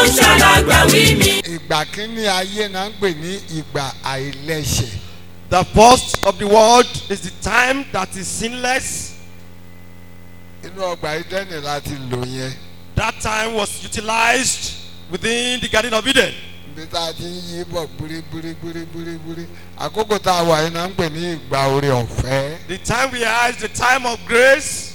ó ń ṣàlágbàwí mi. ìgbà kínní ayé náà ń pè ní ìgbà àìlẹ́ṣẹ̀ The first of the world is the time that is sinless. inú ọgbà ìdẹ́nì láti lò yẹn That time was utilized within the Garden of Eden. ibi tá a ti ń yí bọ̀ gbúrígbúrígbúrígbúrí àkókò tá a wà yìí náà ń pè ní ìgbà oore ọ̀fẹ́ The time we are is the time of grace.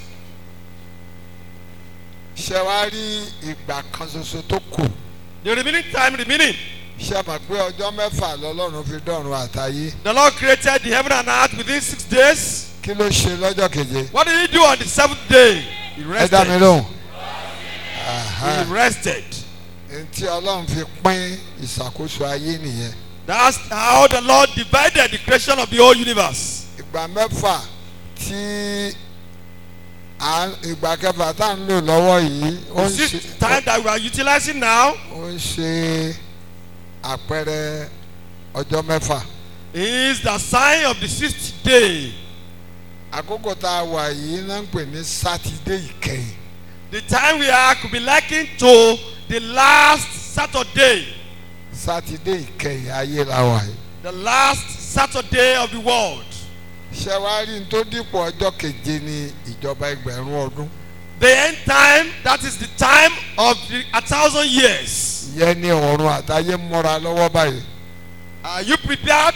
ṣé wàá rí ìgbà kan ṣoṣo tó kù The remaining time remaining. ṣé mọ̀ pé ọjọ́ mẹ́fà lọ́lọ́run fi dọ̀run àtàyé The Lord created the heaven and earth within six days. kí ló ṣe lọ́jọ́ keje What did he do on the seventh day? He ẹ dá mi rested. lóhùn He rested. ntí ọlọ́run fi pín ìṣàkóso ayé nìyẹn That's how the Lord divided the creation of the whole universe. ìgbà mẹ́fà tí à ń- ìgbà kẹfà tá à ń lò lọ́wọ́ yìí ó ń This ṣe time that we are utilizing now ó ń ṣe àpẹẹrẹ ọjọ́ mẹ́fà is the sign of the sixth day. àkókò tá a wà yìí náà ń pè ní sátidé ìkẹyìn The time we are could be likened to the last Saturday. sátidé ìkẹyìn ayé la wà yìí The last Saturday of the world. ṣé wàá rí n tó dípò ọjọ́ keje ní ìjọba ẹgbẹ̀rún ọdún The end time, that is the time of the, a thousand years. ìyẹn ní ọ̀run àtayé múra lọ́wọ́ báyìí Are you prepared?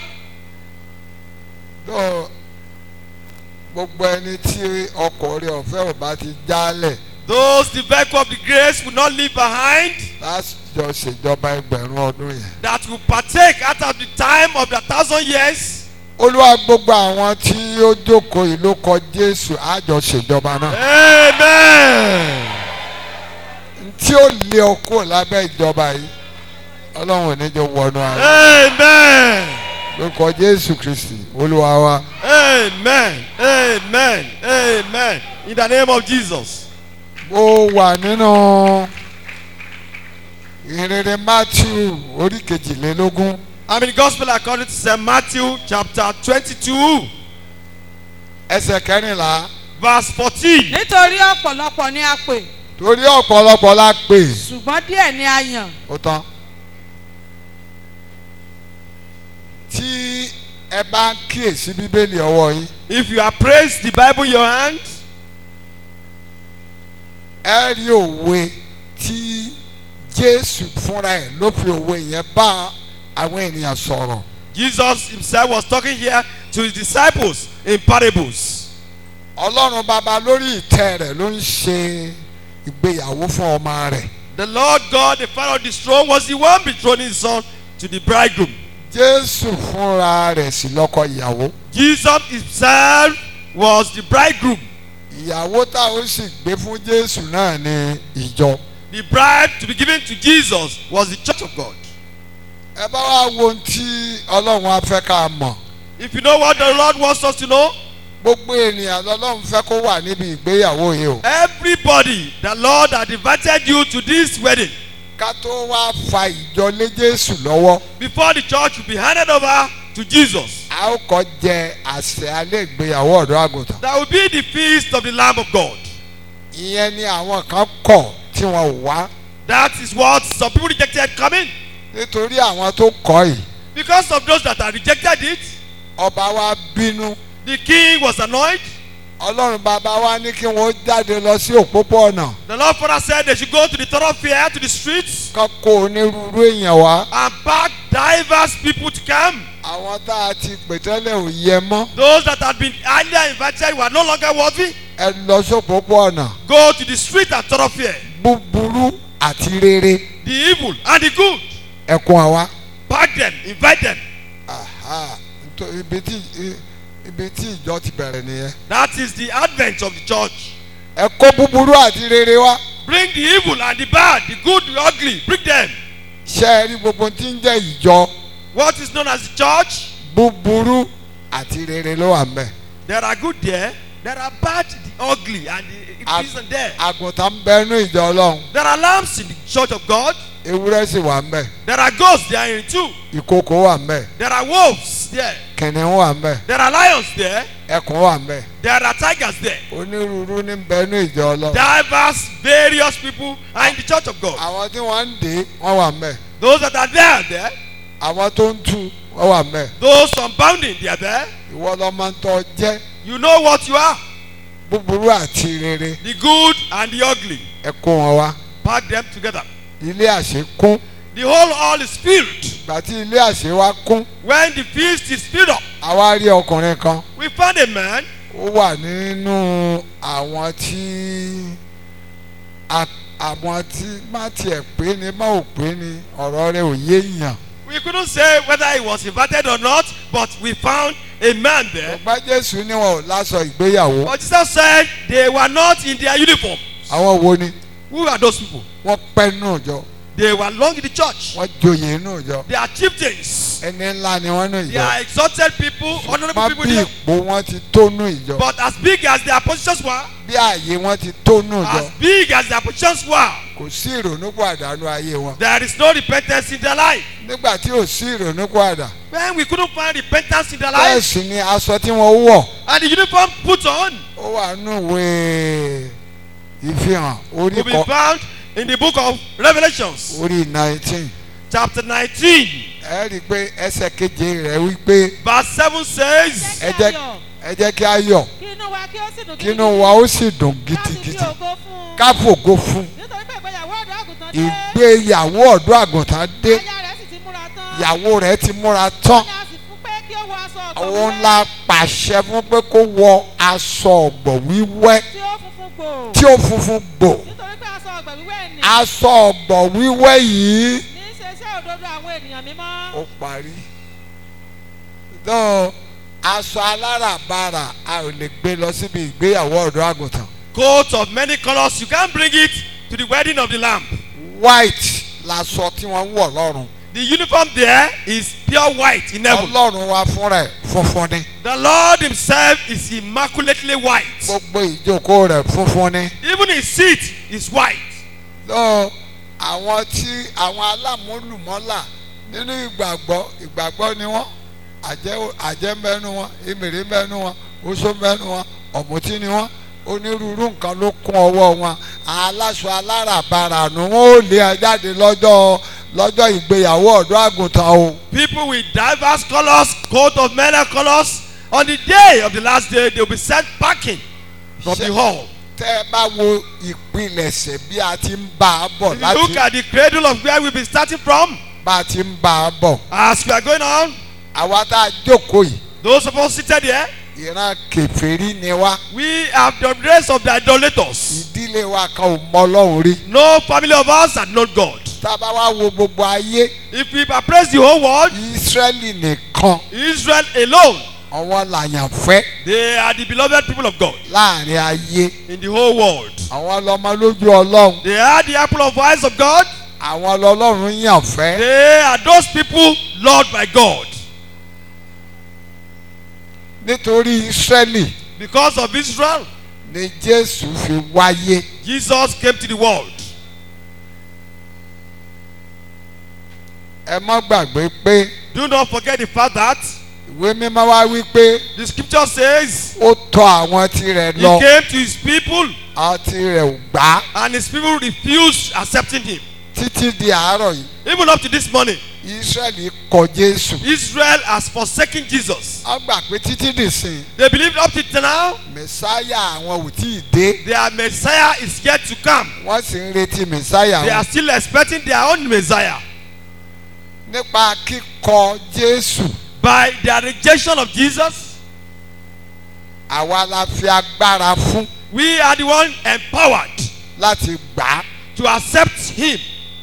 tó gbogbo ẹni tí ọkọ̀ rẹ̀ ọ̀fẹ́ ò bá ti jálẹ̀ Those the vehicle of the grace will not leave behind, lájọ ṣèjọba ẹgbẹ̀rún ọdún yẹn. that will partake out of the time of the thousand years. olúwa gbogbo àwọn tí ó jókòó yìí ló kọ jésù àjọ ṣèjọba náà. Amen. tí ó lé ọ kúrò lábẹ́ ìjọba yìí ọlọ́run ò ní jọ wọnú ara Amen. ló kọ jésù kristi olúwa wa. Amen. Amen. Amen. In the name of Jesus. mo wà nínú ìrere matthew orí kejìlélógún I'm in the gospel according to St. Matthew chapter 22, ẹsẹ̀ kẹrìnlá verse 14. nítorí ọ̀pọ̀lọpọ̀ ni a pè torí ọ̀pọ̀lọpọ̀ la pè ṣùgbọ́n díẹ̀ ni a yàn ó tán. tí ẹ bá ń kíyèsí bíbélì ọwọ́ yín If you appraise the Bible in your hand, ẹ rí òwe tí jésù fúnra ẹ̀ ló fi òwe yẹn bá àwọn ènìyàn sọ̀rọ̀ Jesus himself was talking here to his disciples in parables. ọlọ́run bàbá lórí ìtẹ́ rẹ̀ ló ń ṣe ìgbéyàwó fún ọmọ rẹ̀ The Lord God, the Father of the throne, was the one betrothing his son to the bridegroom. jésù fúnra rẹ̀ sì lọ́kọ ìyàwó Jesus himself was the bridegroom. ìyàwó tá ó sì gbé fún jésù náà ní ìjọ The bride to be given to Jesus was the church of God. ẹ bá wá wo ohun tí ọlọ́run á fẹ́ ká mọ̀ If you know what the Lord wants us to know, gbogbo ènìyàn lọ́lọ́run fẹ́ kó wà níbi ìgbéyàwó yìí o everybody, the Lord had invited you to this wedding. ká tó wá fa ìjọ lé jésù lọ́wọ́ Before the church will be handed over to Jesus, a ó kọ́ jẹ àṣẹ alẹ́ ìgbéyàwó ọ̀dọ́ àgùntàn that will be the feast of the Lamb of God. ìyẹn ni àwọn kan kọ̀ tí wọn ò wá That is what some people rejected coming. nítorí àwọn tó kọ̀ yìí Because of those that had rejected it, ọba wa bínú the king was annoyed. ọlọ́run bàbá wa ní kí wọ́n jáde lọ sí òpópó ọ̀nà The Lord Father said they should go to the thoroughfare, to the streets, kán kó onírúurú èèyàn wá and pack diverse people to come. àwọn tá a ti pè tẹ́lẹ̀ ò yẹ mọ́ Those that had been earlier invited were no longer worthy. ẹ lọ sí òpópó ọ̀nà Go to the street and thoroughfare. búburú àti rere The evil and the good. ẹ kó wa wá. Pack them, invite them. Aha, nítorí ibi tí ibi tí ìjọ ti bẹ̀rẹ̀ nìyẹn. That is the advent of the church. ẹ kó búburú àti rere wá. Bring the evil and the bad, the good, the ugly. Bring them. ṣé ẹ rí gbogbo tí ń jẹ́ ìjọ What is known as the church? búburú àti rere ló wà mẹ́. There are good there. There are bad, the ugly, and the Ag- it isn't there. àgùntàn ń bẹ nú ìjọ ọlọ́run There are lambs in the church of God. ewúrẹ́ sì wà mẹ́ There are goats there in too. ìkókó wà mẹ́ There are wolves there. kìnìún wà mẹ́ There are lions there. ẹkùn wà ń bẹ̀ There are tigers there. onírúurú ní bẹnu ìjọ ọlọ́run Diverse, various people are in the church of God. àwọn tí wọ́n ń dè é wọ́n wà ń bẹ̀ Those that are there are there. àwọn tó ń tú wọ́n wà ń bẹ̀ Those unbounding, they are there. ìwọ lọmọ ń tọ́ jẹ́ You know what you are. búburú àti rere The good and the ugly. ẹ kó wọn wá Pack them together. ilé àṣẹ kún The whole hall is filled. ìgbà tí ilé àṣẹ wa kún When the feast is filled up, àwa rí ọkùnrin kan we found a man ó wà nínú àwọn tí a- àwọn tí má tiẹ̀ pé ni má ò pé ni ọ̀rọ̀ rẹ̀ ò yé èèyàn We couldn't say whether he was invited or not, but we found a man there. ọgbà jésù ni wọn ò láṣọ ìgbéyàwó But Jesus said they were not in their uniform. àwọn wo ni Who are those people? wọ́n pẹ́ nínú ìjọ They were long in the church. wọ́n joyè nínú ìjọ They are chieftains. ẹni ńlá ni wọ́n nínú They ìjọ are exalted people, honorable má people. bí there. ipò wọn ti tó nínú ìjọ But as big as their positions were, bí ààyè wọn ti tó nínú ìjọ as big as their positions were, kò sí ìrònúpọ̀ àdánù ayé wọn there is no repentance in their life. nígbà tí ò sí ìrònúpọ̀ àdá When we couldn't find repentance in their bẹ́ẹ̀ life, sì ni aṣọ tí wọ́n wọ̀ and the uniform put on ó wà nínú ìwé ìfihàn orí will be kọ found in the book of Revelations, orí nineteen chapter 19, ẹ rí i pé ẹsẹ̀ keje rẹ̀ wí pé verse 7 says, ẹ jẹ́ ẹ jẹ́ kí a yọ̀ kí inú wa kí ó sì dùn kí inú wa ó sì dùn gidigidi ká fògo fún nítorí pé ìgbéyàwó ọ̀dọ́ àgùntàn dé ìgbéyàwó ọ̀dọ́ àgùntàn dé aya rẹ̀ sì ti múra tán ìyàwó rẹ̀ ti múra tán ni a sì fún pé kí ó wọ aṣọ ọ̀gbọ̀ àwọn wíwẹ́ ńlá pàṣẹ fún pé kó wọ aṣọ ọ̀gbọ̀ wíwẹ́ tí ó funfun gbò tí ó funfun gbò nítorí pé aṣọ ọ̀gbọ̀ wíwẹ́ ni aṣọ ọ̀gbọ̀ wíwẹ́ yìí ní í ṣe iṣẹ́ òdodo àwọn ènìyàn mímọ́ ó parí dán aṣọ aláràbarà a ò lè gbé lọ síbi ìgbéyàwó ọ̀dọ́ àgùntàn coat of many colors, you can't bring it to the wedding of the Lamb. white laṣọ tí wọ́n ń wọ̀ lọ́rùn The uniform there is pure white in heaven. ọlọ́run wa fúnra ẹ̀ funfun ni The Lord Himself is immaculately white. gbogbo ìjókòó rẹ̀ funfun ni Even His seat is white. lọ àwọn tí àwọn alámúlùmọ́là nínú ìgbàgbọ́ ìgbàgbọ́ ni wọ́n àjẹ́ àjẹ́ mẹ́nu wọn ìmìrì mẹ́nu wọn oṣó mẹ́nu wọn ọ̀mùtí ni wọ́n onírúurú nǹkan ló kún ọwọ́ wọn aláṣọ aláràbarà ni wọ́n ó lé ẹ jáde lọ́jọ́ lọ́jọ́ ìgbéyàwó ọ̀dọ́ àgùntàn o People with diverse colors, coat of many colors. On the day of the last day, they will be sent packing from the hall. tẹ́ ẹ bá wo ìpilẹ̀ṣẹ̀ bí a ti ń bá a bọ̀ If you look láti at the cradle of where we've been starting from, bá a ti ń bá a bọ̀ as we are going on, àwa tá a jókòó yìí those of us seated here, ìran kèfèrí ni wá. we have the race of the idolaters. ìdílé wa kan ò mọ ọlọ́run rí. No family of us had known God. tá a bá wá wo gbogbo ayé If we appraise the whole world, ìsírẹ́lì nìkan Israel alone, àwọn làyàn fẹ́ they are the beloved people of God láàrin ayé in the whole world. àwọn lọmọ lójú ọlọ́run They are the apple of eyes of God. àwọn lọlọ́run yàn fẹ́. They are those people loved by God. nítorí ìsírẹ́lì Because of Israel, ni jésù fi wáyé. Jesus came to the world. ẹ má gbàgbé pé Do not forget the fact that ìwé mímọ́ wá wí pé the scripture says ó tọ àwọn tirẹ̀ he lọ came to his people àwọn tirẹ̀ ò gbà á and his people refused accepting him. títí di àárọ̀ yìí Even up to this morning, ìsírẹ́lì kọ jésù. Israel has forsaken Jesus. wọ́n gbà pé títí dìsìn They believe up to now mẹ̀sáyà àwọn ò tí ì dé. their Messiah is yet to come. wọ́n sì ń retí mẹ̀sáyà They wọn. are still expecting their own Messiah. nípa kíkọ jésù By their rejection of Jesus, àwa la fi agbára fún we are the one empowered láti gbà á to accept him.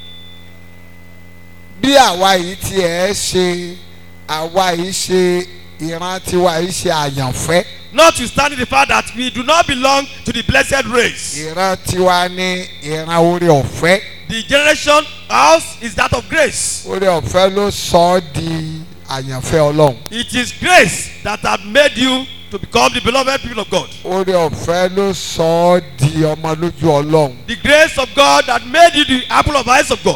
bí àwa yìí tiẹ̀ ṣe àwa yìí ṣe ìran tiwa yìí ṣe àyànfẹ́ Notwithstanding the fact that we do not belong to the blessed race. ìran tiwa ní ìran orí ọ̀fẹ́ The generation ours is that of grace. orí ọ̀fẹ́ ló sọ ọ́ di àyànfẹ́ ọlọ́run It is grace that have made you to become the beloved people of God. orí ọ̀fẹ́ ló sọ ọ́ di ọmọ lójú ọlọ́run The grace of God that made you the apple of eyes of God.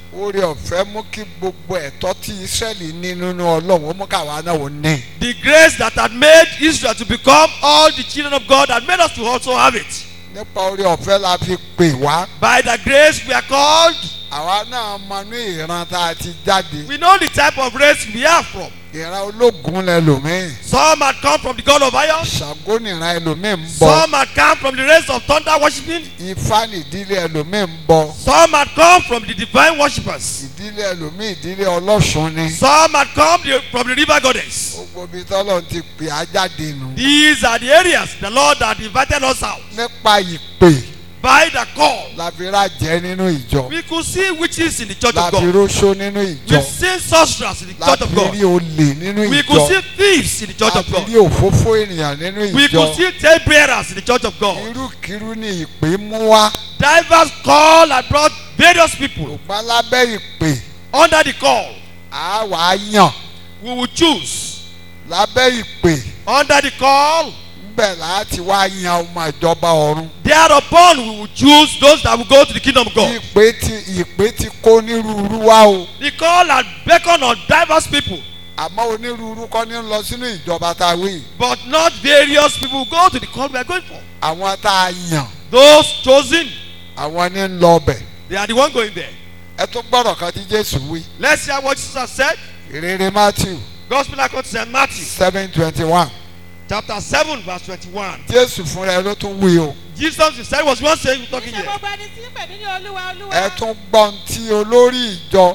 oore ọ̀fẹ́ mú kí gbogbo ẹ̀tọ́ tí Ísírẹ́lì ní nínú Ọlọ́run ó mú káwa náà ó ní. The grace that had made Israel to become all the children of God had made us to also have it. nípa oore ọ̀fẹ́ la fi pè wá By the grace we are called, àwa náà mọ ní ìran tá a ti jáde we know the type of race we are from. ìran ológun lẹlòmíì Some had come from the God of iron, Ṣàngó nìran ẹlòmíì ń bọ some had come from the race of thunder worshipping, Ifá nìdílé ẹlòmíì ń bọ some had come from the divine worshippers, ìdílé ẹlòmíì ìdílé ọlọ́ṣun ni some had come the- from the river goddess. gbogbo ibi tọ́lọ̀ ti pè á jáde nù These are the areas the Lord had invited us out. nípa ìpè By the call, la fi rájẹ nínú ìjọ we could see witches in the church la of fi God. róṣó nínú ìjọ We see sorcerers in the la church fi of God. rí olè nínú We could ìjọ see thieves in the church la of fi God. rí òfófó ènìyàn nínú We could ìjọ see tail bearers in the church of God. irúkirú ni ìpè mú wá Divers call and brought various people ṣùgbọ́n lábẹ́ ìpè under the call. á wà á yàn We will choose lábẹ́ ìpè under the call. ńbẹ̀ láti wá yan ọmọ ìjọba ọ̀run Thereupon we will choose those that will go to the kingdom of God. ìpè ti ìpè ti kó onírúurú wá o The call had beckoned on diverse people, àmọ́ onírúurú kọ́ ní lọ sínú ìjọba tá a wí but not various people go to the call we are going for. àwọn tá a yàn Those chosen, àwọn ní ń lọ ọbẹ̀ they are the one going there. ẹ tún gbọ́dọ̀ kan tí Jésù wí Let's hear what Jesus said. ìrere Matthew Gospel according to St. Matthew, seven twenty one chapter 7, verse 21. Jésù fúnra ẹ ló tún wí o Jesus himself was one saying, talking Iṣẹ́ here. gbogbo ẹni tí ń pè mí ní olúwa olúwa. ẹ tún gbọ́n tí olórí ìjọ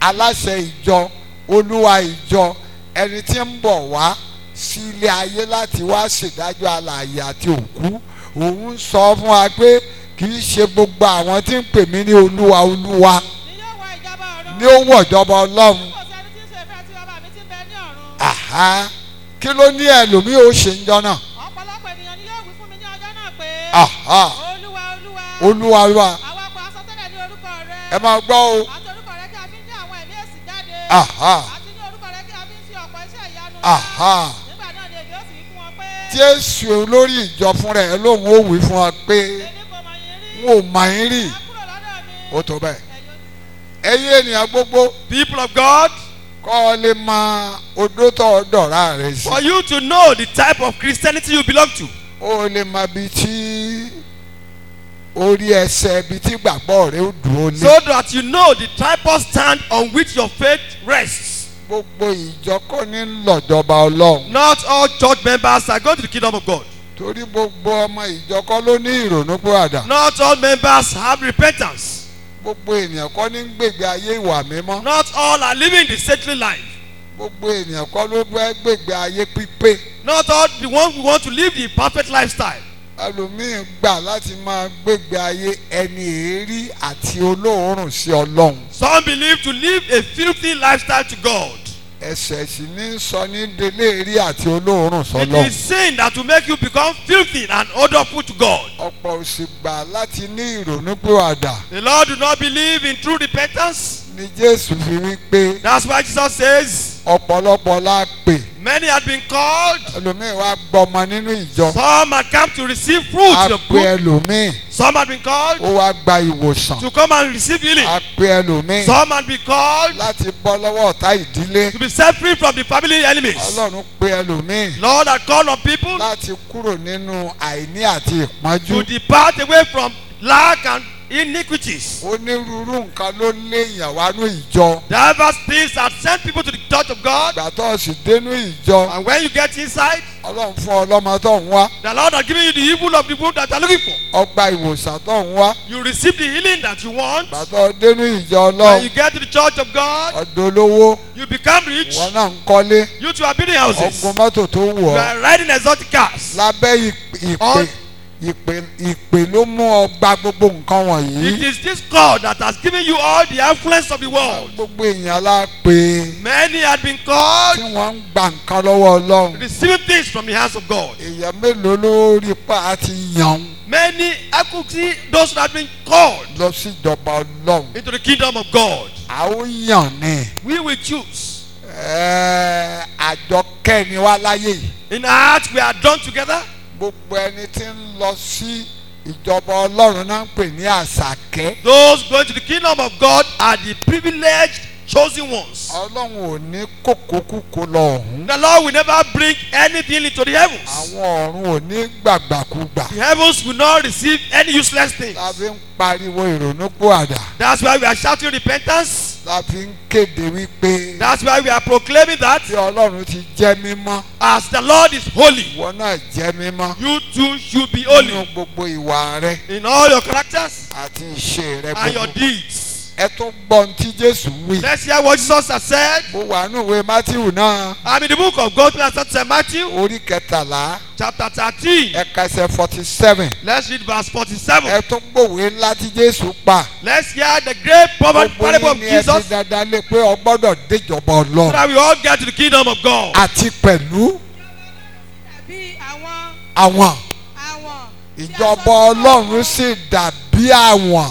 aláṣẹ ìjọ olúwa ìjọ ẹni tí ń bọ̀ wá sí ilé ayé láti wá ṣèdájọ́ alààyè àti òkú òun sọ fún wa pé kì í ṣe gbogbo àwọn tí ń pè mí ní olúwa olúwa ni yóò wọ ìjọba ọ̀run. ní ó wọ̀ ìjọba ọlọ́run kò sẹ́ni tí ń ṣe ìfẹ́ tí bàbá mi ti ń bẹ ní ọ̀run. àhá kí ló ní ẹlòmíì ó ṣe ń jọ náà ọ̀pọ̀lọpọ̀ ènìyàn ni yóò wí fún mi ní ọjọ́ náà pé. àhá olúwa olúwa. olúwa olúwa àwa kò asọtẹ́lẹ̀ ní orúkọ rẹ. ẹ máa gbọ́ o àti orúkọ rẹ kí a fi ń lé àwọn ẹ̀mí èsì jáde. àhá àti ní orúkọ rẹ kí a fi ń ṣe ọ̀pọ̀ iṣẹ́ ìyanu. àhá nígbà náà ni èmi ó sì wí fún wọn pé. jésù olórí ìjọ fúnra ẹ lóun ó wí fún wa pé èmi kò mọ̀ yín rí. n ò mọ̀ yín rí ẹ kúrò lọ́dọ̀ mi. ó tó bẹ́ẹ̀ ẹ̀yin ẹ̀yin ènìyàn gbogbo People of God, kọ́ ọ lè mọ odó tó dọ̀rá rẹ̀ sí for you to know the type of Christianity you belong to, ó lè mọ ibi tí orí ẹsẹ̀ ibi tí gbàgbọ́ rẹ̀ ó dúró lé so that you know the tripod stand on which your faith rests. gbogbo ìjọ kọ́ ní lọ́jọba ọlọ́run Not all church members are going to the kingdom of God. torí gbogbo ọmọ ìjọ kọ́ ló ní ìrònú pàdà Not all members have repentance. gbogbo ènìyàn kọ́ ní gbègbè ayé ìwà mímọ́ Not all are living the saintly life. gbogbo ènìyàn kọ́ ló fẹ́ gbègbè ayé pípé Not all the ones who want to live the perfect lifestyle. ẹlòmíín gbà láti máa gbègbè ayé ẹni èérí àti olóòórùn sí ọlọ́run Some believe to live a filthy lifestyle to God. ẹsẹ̀ sì ní sọ ní délé èrí àti olóòórùn It sọlọ́run is sin that will make you become filthy and odorful to God. ọ̀pọ̀ ò sì gbà láti ní ìrònú pìwàdà The Lord do not believe in true repentance. ni jésù fi wí pé That's why Jesus says, ọ̀pọ̀lọpọ̀ la pè Many had been called, ẹlòmíín wá gbọmọ nínú ìjọ some had come to receive fruit a of pè good, ẹlòmíín some had been called ó wá gba ìwòsàn to come and receive healing, a pè ẹlòmíín some had been called láti bọ́ lọ́wọ́ ọ̀tá ìdílé to be set free from the family enemies. ọlọ́run pè ẹlòmíín Lord had called on people láti kúrò nínú àìní àti ìpọ́njú to depart away from lack and iniquities. onírúurú nǹkan ló léèyàn wá ní ìjọ Diverse things have sent people to the church of God. ìgbà tó o sì dénú ìjọ And when you get inside, ọlọ́run fún ọlọ́mọ tó ń wá the Lord has given you the evil of the womb that you are looking for. ọgbà ìwòsàn tó ń wá You receive the healing that you want. ìgbà tó o dénú ìjọ When ọlọ́run you get to the church of God, ọ̀dọ̀ olówó you become rich. ìwọ náà ń kọ́lé You two are building houses. ọgbọ́n mọ́tò tó wù You ọ́ are riding exotic cars. lábẹ́ ìpè All- ìpè ìpè ló mú ọ gba gbogbo nǹkan It wọ̀nyí is this God that has given you all the influence of the world. gbogbo èèyàn la pè Many had been tí called, wọ́n ń gba nǹkan lọ́wọ́ ọlọ́run receiving things from the hands of God. èèyàn mélòó ló rí pa àti yàn Many, I could see those that have been called lọ sí ìjọba ọlọ́run into the kingdom of God. a ó yàn ni We will choose. Ẹ́ẹ̀, àjọ kẹ́ni wá láyé yìí In our hearts, we are done together. gbogbo ẹni tí ń lọ sí ìjọba ọlọ́run náà ń pè ní àṣàkẹ́ Those going to the kingdom of God are the privileged chosen ones. ọlọ́run ò ní kókókúkó lọ ọ̀hún The Lord will never bring anything into the heavens. àwọn ọ̀run ò ní gbàgbàkúgbà The heavens will not receive any useless things. la fi ń pariwo ìrònúpìwàdà That's why we are shouting repentance. la fi ń kéde wípé That's why we are proclaiming that bí ọlọ́run ti jẹ́ mímọ́ as the Lord is holy, ìwọ náà jẹ́ mímọ́ you too should be nínú holy gbogbo ìwà rẹ in all your characters àti ìṣe rẹ and your gbogbo deeds. ẹ tún gbọ́ ohun tí jésù wí Let's hear what Jesus has said. mo wà nínú ìwé mátíwù náà I'm in the book of Gospel of St. Matthew, orí kẹtàlá chapter 13. ẹ̀ka ẹsẹ̀ forty seven Let's read verse 47. ẹ tún gbòwe ńlá tí jésù pa Let's hear the great proverb gbogbo parable of yín ni ẹ ti Jesus so dandan lé pé ọ gbọ́dọ̀ déjọba ọlọ́run that we all get to the kingdom of God. àti pẹ̀lú Bí àwọn àwọn àwọn. tí a sọ ìjọba sínú ọlọ́run òkun, sì dàbí àwọn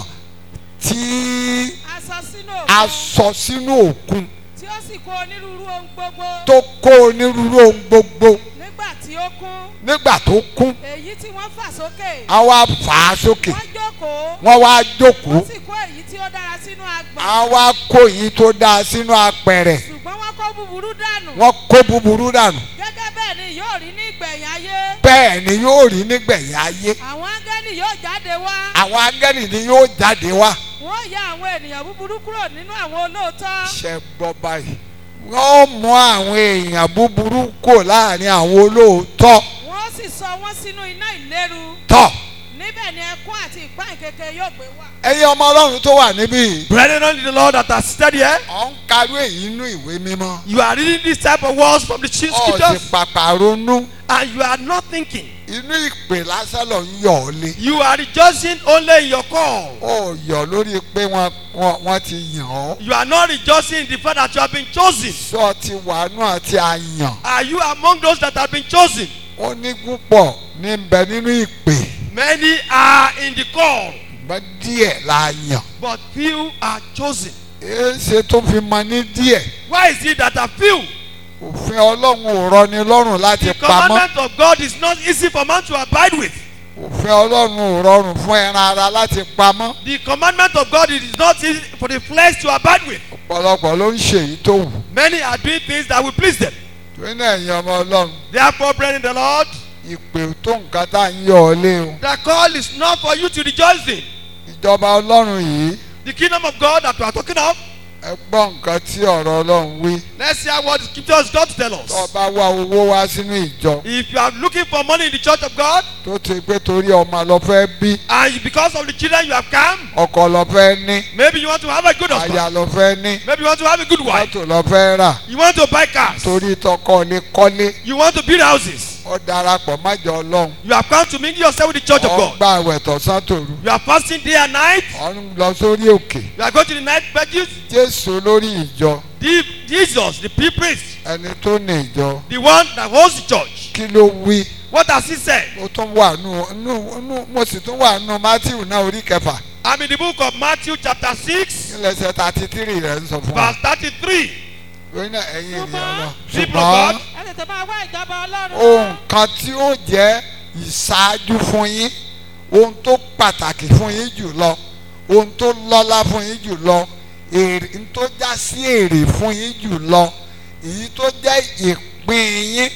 tí a sọ sínú a òkun sọ sínú òkun tí ó sì kó onírúurú ohun gbogbo tó kó onírúurú ohun gbogbo nígbà tí ó kún nígbà tó kún èyí tí wọ́n fà sókè a wá fà á sókè wọ́n jókòó wọ́n wá jókòó wọ́n sì kó èyí tí ó dára sínú agbọ̀n a wá kó yìí tó dáa sínú apẹ̀rẹ̀ ṣùgbọ́n wọ́n kó búburú dànù wọ́n kó búburú dànù gẹ́gẹ́ bẹ́ẹ̀ ni yóò rí ní ìgbẹ̀yìn ayé bẹ́ẹ̀ ni yóò rí nígbẹ̀yìn ayé àwọn áńgẹ́lì yóò jáde wá àwọn angẹ́lì ni yóò jáde wá wọ́n ya àwọn ènìyàn búburú kúrò nínú àwọn olóòótọ́ ṣe gbọ́ báyìí wọ́n mú àwọn èèyàn búburú kò láàrin àwọn olóòótọ́ wọ́n sì sọ wọ́n sínú iná ìléru tọ̀ níbẹ̀ ni ẹkún àti ìpáyín kékeré yóò gbé wà. ẹ̀yin ọmọ ọlọ́run tó wà níbí yìí Brethren unto the Lord that are seated here, ọ̀ ń karú èyí nínú ìwé mímọ́ you are reading this type of words from the chief ọ̀ sì scriptures pàpà ronú and you are not thinking. inú ìpè lásán lọ ń yọ̀ ọ́ lé You are rejoicing only in your call. ó yọ̀ lórí pé wọ́n wọ́n wọ́n ti yàn ọ́ You are not rejoicing in the fact that you have been chosen. sọ ti wàánú àti àyàn Are you among those that have been chosen? ó ní púpọ̀ ní bẹ nínú ìpè Many are in the call, ṣùgbọ́n díẹ̀ la yàn but few are chosen. èéṣe tó fi mọ ní díẹ̀ Why is it that are few? òfin ọlọ́run ò rọni lọ́rùn láti The pamọ́ commandment of God is not easy for man to abide with. òfin ọlọ́run ò rọrùn fún ẹran ara láti pamọ́ The commandment of God it is not easy for the flesh to abide with. ọ̀pọ̀lọpọ̀ ló ń ṣe èyí tó wù Many are doing things that will please them. torí náà ẹ̀yin ọmọ ọlọ́run Therefore, brethren in the Lord, ìpè tó nǹkan tá à ń yọ̀ ọ́ lé o the call is not for you to rejoice in. ìjọba ọlọ́run yìí The kingdom of God that we are talking of, ẹ gbọ́ nǹkan tí ọ̀rọ̀ ọlọ́run wí let's hear what the scripture has got to tell tó o us. bá wá owó wá sínú ìjọ If you are looking for money in the church of God, tó ti pé torí ọmọ lọ fẹ́ bí and you- because of the children you have come, ọkọ lọ fẹ́ ní maybe you want to have a good husband, aya lọ fẹ́ ní maybe you want to have a good wife, mọ́tò lọ fẹ́ rà you want to buy cars, torí tọkọ lè kọ́lé you want to build houses, ó darapọ̀ májọ ọlọ́run you have come to mingle yourself with the church of ọ̀ ń God. gba àwẹ̀ tọ̀sán tòru You are fasting day and night, ọ̀ ń lọ sórí òkè you are going to the night pages. jésù lórí ìjọ The, Jesus, the pea priest, ẹni tó ní ìjọ the one that holds the church, kí ló wí what has he said? mo tún wà nù nù nù mo sì tún wà nù matthew náà orí kẹfà I'm in the book of Matthew, chapter 6, nílẹ̀sẹ̀ thirty three rẹ̀ ń sọ fún wa verse 33. lórí náà ẹ̀yin ènìyàn lọ People of God, ṣùgbọ́n ẹ tètè máa wá ìjọba ọlọ́run ohun kan tí ó jẹ́ ìṣáájú fún yín ohun tó pàtàkì fún yín jù lọ ohun tó lọ́lá fún yín jù lọ èrè n tó já sí èrè fún yín jù lọ èyí tó jẹ́ ìpín yín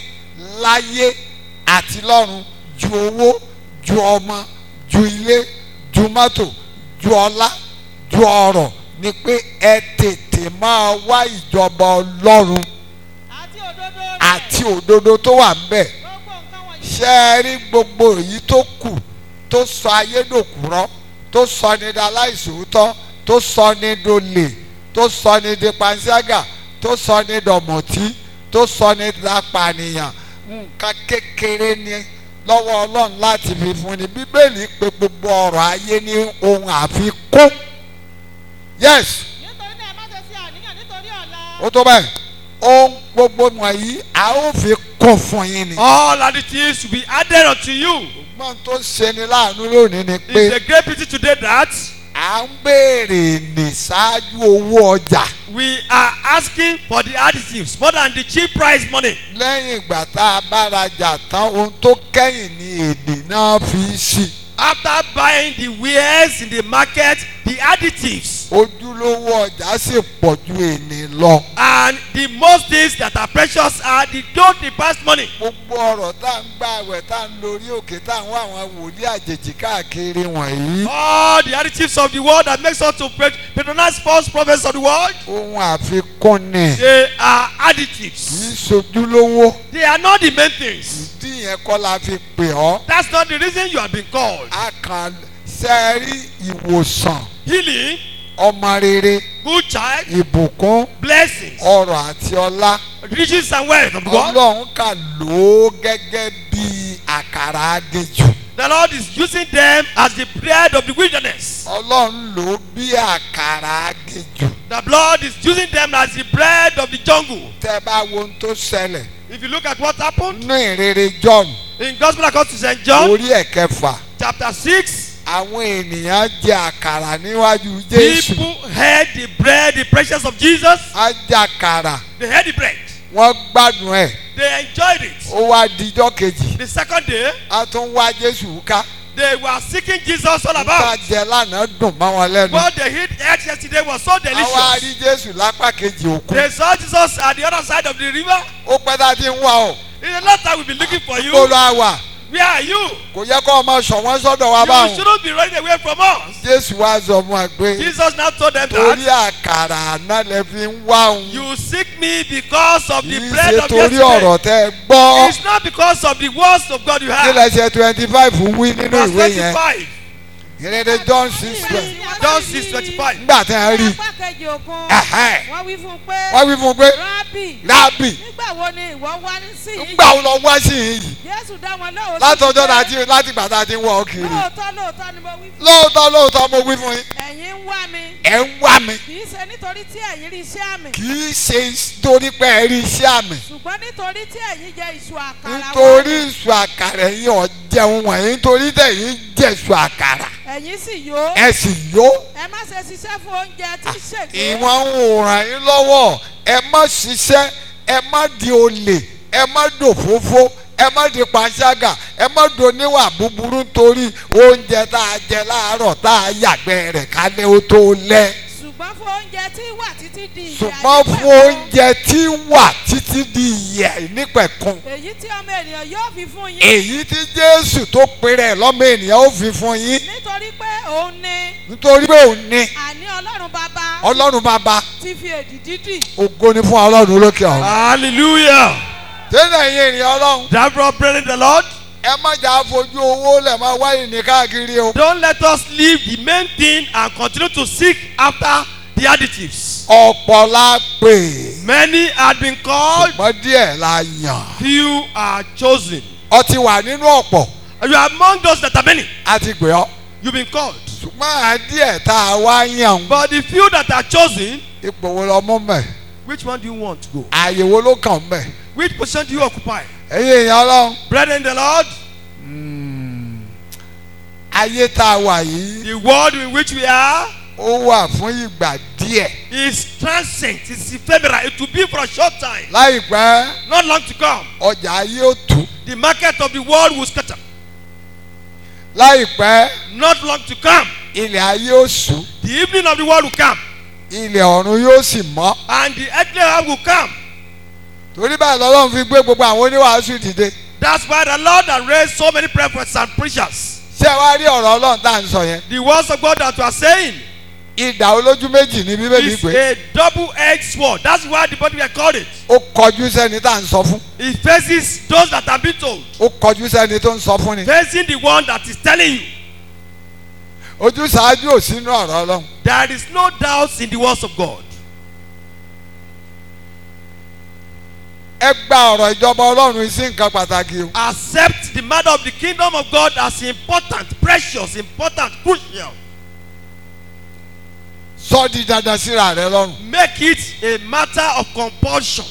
láyé àti lọ́run ju owó ju ọmọ ju ilé ju mọ́tò ju ọlá ju ọrọ̀ ni pé ẹ tètè máa wá ìjọba ọlọ́run àti òdodo rẹ̀ àti òdodo tó wà ń bẹ̀ gbogbo nǹkan wọ̀nyí ṣé ẹ rí gbogbo èyí tó kù tó sọ ayédòkúrọ́ tó sọ ní daláìsòótọ́ tó sọ ní dolè tó sọ ní di panṣágà tó sọ ní dọ̀mọ̀tí tó sọ ní dapànìyàn nǹkan kékeré ni lọ́wọ́ ọlọ́run láti fi fún ni bíbélì pé gbogbo ọ̀rọ̀ ayé ní ohun àfikún yes nítorí náà ẹ má ṣe sí àníyàn nítorí ọ̀la ó tó báyìí ohun gbogbo wọ̀nyí a ó fi kún fún yín ni. all other things will be added unto you. ṣùgbọ́n tó ṣe ni láàánú lónìí ni pé It's a great pity today that à ń béèrè ní ṣáájú owó ọjà we are asking for the additives more than the cheap price money. lẹ́yìn ìgbà tá a bá rajà tán ohun tó kẹ́yìn ní èdè náà fi í sí. After buying the wares in the market, the additives ojúlówó ọjà sì pọ̀ ju èní lọ. and the most things that are precious are the don't the past money. gbogbo ọ̀rọ̀ tá à ń gbà wẹ̀ tá à ń lórí òkè tá à ń wá àwọn wòlíì àjèjì káàkiri wọ̀nyí. All the additives of the world that makes us to pat- patronize false prophets of the world, ohun àfikún ni they are kì í additives. sojúlówó They are not the main things. ìdí yẹn kọ́ la fi pè ọ́. That's not the reason you have been called. a kàn sẹ́ẹ̀rí ìwòsàn Healing, ọmọ rere good child, ìbùkún blessings, ọrọ̀ àti ọlá riches and wealth of the world. ọlọ́run kà lò ó gẹ́gẹ́ bí àkàrà agéjù The Lord is using them as the bread of the wilderness. ọlọ́run lò ó bí àkàrà agéjù The Lord is using them as the bread of the jungle. tẹ́ ẹ bá wo ohun tó ṣẹlẹ̀ If you look at what happened nínú ìrere john in Gospel according to St. John, orí ẹ̀kẹfà chapter 6, àwọn ènìyàn jẹ àkàrà níwájú jésù people had the bread, the precious of Jesus. á jẹ àkàrà They had the bread. wọ́n gbádùn ẹ̀ They enjoyed it. ó wá dijọ́ kejì The second day, á tún wá jésù ká they were seeking Jesus all nípa about. jẹ lánàá dùn mọ́ wọn lẹ́nu What they hit ate yesterday was so àwa delicious. rí jésù lápá kejì òkun They saw Jesus at the other side of the river. ó pẹ́ tá a ti ń wá o In a long time, we've been looking for you. kó lọ àwà Where are you? kò yẹ kó ọmọ ṣọ̀wọ́n sọ́dọ̀ wa You báwọn shouldn't be running away from us. jésù wá sọ fún wa pé Jesus now told them torí that àkàrà àná lẹ fi ń wá òun you seek me because of kì the í bread ṣe of torí yesterday. ọ̀rọ̀ tẹ́ ẹ gbọ́ It's not because of the words of God you kí have. lẹ ṣe twenty five wí nínú Verse ìwé yẹn 25. ìrere john six twelve John 6 25. nígbà tí wọ́n rí apá kejì òkun ẹ̀hẹ́n, wọ́n wí fún un pé wọ́n wí fún un pé rábì rábì nígbà wo ni ìwọ wá sí yìí ńgbà wo lọ wá sí yìí jésù dá wọn lóhùn látọjọ́ náà ti láti gbà tá a ti ń wọ̀ ọ́ kiri lóòótọ́ lóòótọ́ ni mo wí fún lóòótọ́ lóòótọ́ mo wí fún yín ẹ̀yin ń wá mi ẹ̀ ń wá mi kì í ṣe nítorí tí ẹ̀yin rí iṣẹ́ àmì kì í ṣe torí pé ẹ rí iṣẹ́ àmì ṣùgbọ́n nítorí tí ẹ̀yin jẹ ìṣù àkàrà nítorí ìṣù àkàrà ẹ̀yin ọ̀jẹun wọ̀nyí nítorí tẹ̀yìn jẹ̀ṣù àkàrà ẹ̀yin sì yó ẹ sì yó ẹ má ṣe ṣiṣẹ́ fún oúnjẹ tí í ṣègbè ìwọ̀n ń ràn yín lọ́wọ́ ẹ má ṣiṣẹ́ ẹ má di olè ẹ má dòfófó ẹ má di panṣágà ẹ má doníwà búburú nítorí oúnjẹ tá a jẹ láàárọ̀ tá a yàgbẹ́ rẹ̀ kálẹ̀ ó tó lẹ́ ṣùgbọ́n fún oúnjẹ tí wà títí di ìyè ṣùgbọ́n àìnípẹ̀kun. fún oúnjẹ tí wà títí di ìyè nípẹ̀kun èyí tí ọmọ ènìyàn yóò fi fún yín èyí tí jésù tó pèrè lọ́mọ ènìyàn ó fi fún yín nítorí pé òun ni nítorí pé òun ní àní ọlọ́run bàbá ọlọ́run bàbá ti fi èdì dídì ògo ni fún ọlọ́run olókè ọ̀run. Hallelujah. tẹ́lẹ̀ yín ènìyàn ọlọ́run Therefore, brethren, the Lord, ẹ má jà fojú owó lẹ̀ máa wáyé ní káàkiri o. don't let us leave the main thing and continue to seek after the additives. ọ̀pọ̀ la pè Many had been called, ṣùgbọ́n díẹ̀ la yàn. few are chosen. ọ ti wà nínú ọ̀pọ̀ And you are among those that are many. a ti pè ọ́. You've been called. ṣùgbọ́n à díẹ̀ tá a wá yàn But the few that are chosen, ipò wo lọ mú mẹ́ which one do you want to go? ààyè wo ló kàn mẹ́. Which position do you occupy? ẹ̀yin èèyàn ọlọ́run Brethren, in the Lord, ayé tá a wà yìí the world in which we are ó wà fún ìgbà díẹ̀. is transient, it's ephemeral. It will be for a short time, láìpẹ́ not long to come. ọjà ayé ó tú. The market of the world will scatter, láìpẹ́ not long to come. ilẹ̀ ayé ó sú. The evening of the world will come, ilẹ̀ ọ̀run yóò sì mọ́. and the earthly realm will come. torí báyìí lọ́lọ́run fi gbé gbogbo àwọn oníwàásù dìde. That's why the Lord has raised so many prophets and preachers. ṣé ẹ wá rí ọ̀rọ̀ ọlọ́run tá à ń sọ yẹn. The words of God that we are saying ìdà olójú méjì ní bíbélì is pé a double-edged sword. That's why the body we called it. ó kọjú sẹ́ni tá à ń sọ fún. It faces those that have been told, ó kọjú sẹ́ni tó ń sọ fún ni. facing the one that is telling you. ojú ṣáájú ò sínú ọ̀rọ̀ ọlọ́run. There is no doubt in the words of God. ẹ gba ọ̀rọ̀ ìjọba ọlọ́run sí nǹkan pàtàkì o. Accept the matter of the kingdom of God as important, precious, important, crucial. sọ di dandan síra rẹ lọ́rùn. Make it a matter of compulsion.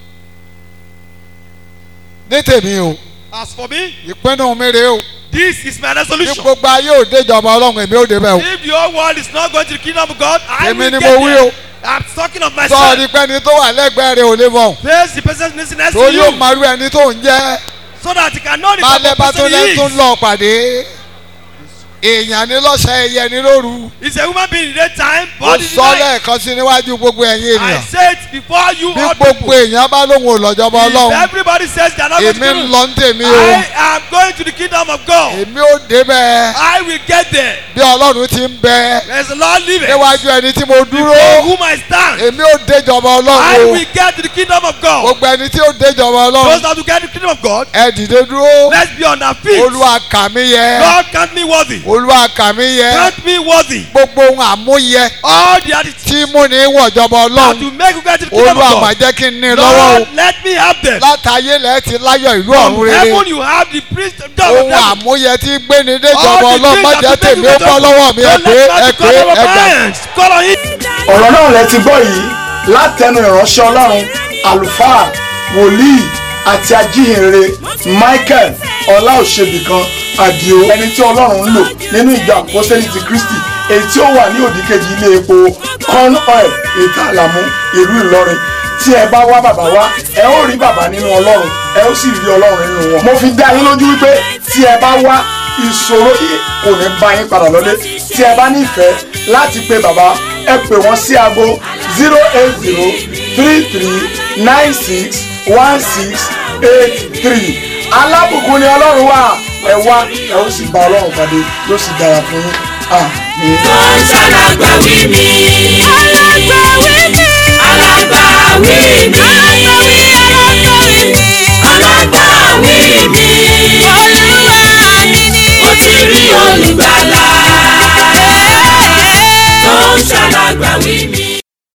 ní tèmi o As for me, ìpinnu mi rèé o. this is my ní resolution. gbogbo ayé ò dé ìjọba ọlọ́run èmi ò dé bẹ́ẹ̀ o. If the whole world is not going to the kingdom of God, I Èmi will ni get mo wí there. o. I'm talking of sọ myself. ni pẹ́ni tó wà lẹ́gbẹ̀ẹ́ rẹ ò lè mọ̀. Face the person listening next to torí ó you máa rú ẹni tó ń jẹ́. so that you can know the máa type lẹ́ of bá tó person lẹ́ he tó ń is. lọ pàdé. èèyàn ní lọ́sàn ẹyẹ ní lóru It's a woman being in the daytime, mo body in the sọ night. lẹ́ẹ̀kan sí níwájú gbogbo ẹ̀yin I ènìyàn say it before you bí all gbogbo people. èèyàn bá lóhun òlọ́jọba If ọlọ́run everybody says they are not going to èmi ń do lọ ń tèmi o I am going to the kingdom of God. èmi ò débẹ̀ I will get there. bí ọlọ́run ti ń bẹ There's a Lord living. níwájú ẹni tí mo dúró Before whom I stand. èmi ò déjọba I ọlọ́run o will get to the kingdom of God. gbogbo ẹni tí ó déjọba Those ọlọ́run that will get to the kingdom of God, ẹ dìde dúró let's be on our feet. olúwa kà mí yẹ God count me worthy. olúwa kà mí yẹ Count me worthy. gbogbo ohun àmúyẹ All the attitudes tí mú ní wọ̀jọba that ọlọ́run will make you get to the kingdom olúwa of má God. jẹ́ kí n ní lọ́wọ́ o Lord, let me have them. látàyé lẹ́ẹ̀ ti láyọ̀ ìlú From ọ̀run rere heaven you have the priest of God. ohun àmúyẹ tí gbéni déjọba All the ọlọ́run má things jẹ́ that tèmi will ó make you bọ́ lọ́wọ́ mi ẹ Don't pé let ẹ man pé call over ẹ gbà. minds. Call on it. ọ̀rọ̀ náà lẹ ti gbọ́ yìí látẹnu ìránṣẹ́ ọlọ́run àlùfáà wòlíì àti ajíhìnrere michael ọláòṣèbìkan àdìo ẹni tí ọlọ́run ń lò nínú ìjọ àpọ́sẹ́lì ti kristi èyí tí ó wà ní òdìkejì ilé epo corn oil ìta àlàmú ìlú ìlọrin tí ẹ bá wá bàbá wá ẹ ó rí bàbá nínú ọlọ́run ẹ ó sì rí ọlọ́run nínú wọn. mo fi dá yín lójú wípé tí ẹ bá wá ìṣòro yìí kò ní bá yín padà lọ́lé tí ẹ bá nífẹ̀ẹ́ láti pe bàbá ẹ pè wọ́n sí aago zero eight zero three three nine six one six eight three alábùkún ni ọlọ́run wà ẹ wá ẹ ó sì bá ọlọ́run pàdé yóò sì dára fún yín àmín. tó ń ṣàlàgbà wí mi. alágbàwí